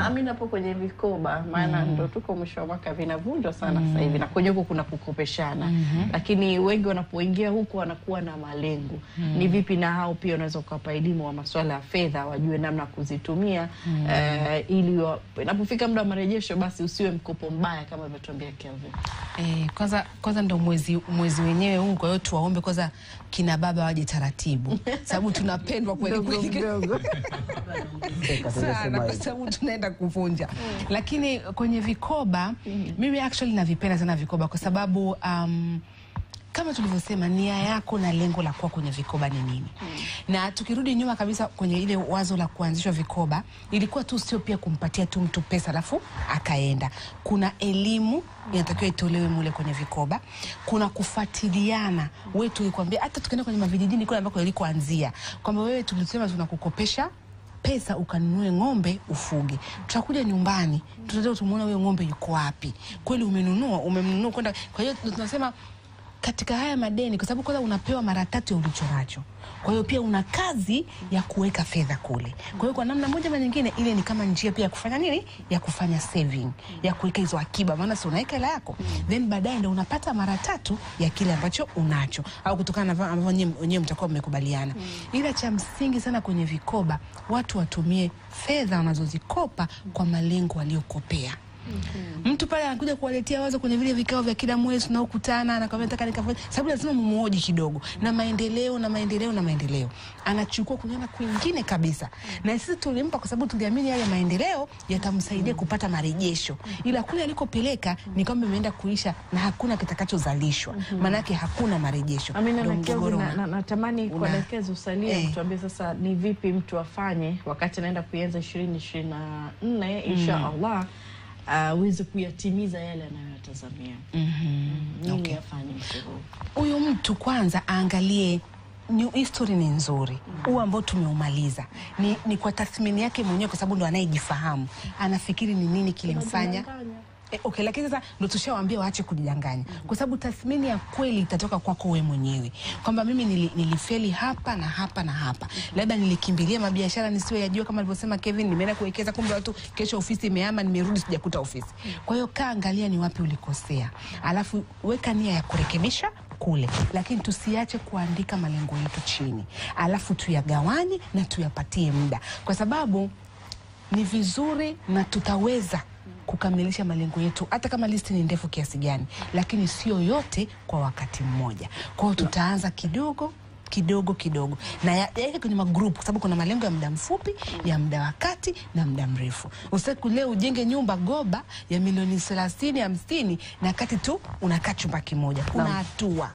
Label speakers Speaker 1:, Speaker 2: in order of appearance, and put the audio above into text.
Speaker 1: Ami napo kwenye vikoba, maana ndo tuko mwisho wa mwaka, vinavunjwa sana sasa hivi, na kwenye huko kuna kukopeshana, lakini wengi wanapoingia huko wanakuwa na malengo. Ni vipi na hao pia unaweza ukawapa elimu wa masuala ya fedha, wajue namna ya kuzitumia eh, ili wa- inapofika muda wa marejesho, basi usiwe mkopo mbaya kama alivyotuambia Kelvin.
Speaker 2: Eh, kwanza kwanza ndo mwezi mwezi wenyewe huu, kwa hiyo tuwaombe kwanza kina baba waje taratibu, sababu tunapendwa kweli
Speaker 1: Mdogo
Speaker 2: kweli
Speaker 1: mdogo.
Speaker 2: sana kwa sababu tunaenda kuvunja. Lakini kwenye vikoba mimi actually navipenda sana vikoba kwa sababu um, kama tulivyosema nia yako na lengo la kuwa kwenye vikoba ni nini? Na tukirudi nyuma kabisa kwenye ile wazo la kuanzishwa vikoba, ilikuwa tu sio pia kumpatia tu mtu pesa alafu akaenda. Kuna elimu inatakiwa itolewe mule kwenye vikoba, kuna kufuatiliana. Wewe tulikwambia hata tukienda kwenye mavijijini kule ambako ilikoanzia kwamba wewe tulisema tunakukopesha pesa ukanunue ng'ombe ufuge. Tutakuja nyumbani, tutaenda tumuona huyo ng'ombe yuko wapi, kweli umenunua, umemnunua kwenda. Kwa hiyo ndo tunasema katika haya madeni, kwa sababu kwanza unapewa mara tatu ya ulicho nacho, kwa hiyo pia una kazi ya kuweka fedha kule. Kwa hiyo kwa namna moja ama nyingine, ile ni kama njia pia ya kufanya nini, ya kufanya saving, ya kuweka hizo akiba, maana si unaweka hela yako then baadaye ndo unapata mara tatu ya kile ambacho unacho, au kutokana na ambavyo wenyewe- wenyewe mtakuwa mmekubaliana. Ila cha msingi sana kwenye vikoba, watu watumie fedha wanazozikopa kwa malengo waliokopea. Mtu pale anakuja kuwaletea wazo kwenye vile vikao vya kila mwezi tunaokutana, anakwambia nataka nikafanye, sababu lazima mumuoji kidogo na maendeleo na maendeleo na maendeleo, anachukua kunyana kwingine kabisa, na sisi tulimpa kwa sababu tuliamini yale maendeleo yatamsaidia kupata marejesho, ila kule alikopeleka ni kwamba imeenda kuisha na hakuna kitakachozalishwa, maanake hakuna marejesho.
Speaker 1: Amina
Speaker 2: Ndo
Speaker 1: na Kelvin,
Speaker 2: mgogoro
Speaker 1: na-
Speaker 2: una-
Speaker 1: na- natamani kwa
Speaker 2: una-
Speaker 1: dakika usalie
Speaker 2: Eh.
Speaker 1: kutuambia sasa ni vipi mtu afanye wakati anaenda kuianza ishirini ishirini na nne insha Allah aweze kuyatimiza yale anayoyatazamia. Nini
Speaker 2: Okay.
Speaker 1: afanye mtu huyu?
Speaker 2: huyu mtu kwanza aangalie ni history ni nzuri huu ambao tumeumaliza ni, ni kwa tathmini yake mwenyewe, kwa sababu ndo anayejifahamu, anafikiri ni nini kilimfanya E, okay, lakini sasa ndo tushawaambia waache kujidanganya, kwa sababu tathmini ya kweli itatoka kwako wewe mwenyewe, kwamba mimi nili, nilifeli hapa na hapa na hapa, labda nilikimbilia mabiashara nisiyo yajua, kama alivyosema Kevin, nimeenda kuwekeza, kumbe watu kesho ofisi imehama, nimerudi sijakuta ofisi. Kwa hiyo kaa, angalia ni wapi ulikosea, alafu weka nia ya kurekebisha kule, lakini tusiache kuandika malengo yetu chini, alafu tuyagawanye na tuyapatie muda, kwa sababu ni vizuri na tutaweza kukamilisha malengo yetu hata kama listi ni ndefu kiasi gani, lakini sio yote kwa wakati mmoja. Kwa hiyo tutaanza kidogo kidogo kidogo na ya- yaweke kwenye magrupu, kwa sababu kuna malengo ya muda mfupi, ya muda wa kati na muda mrefu. Usiku leo ujenge nyumba goba ya milioni thelathini hamsini na kati tu unakaa chumba kimoja, kuna hatua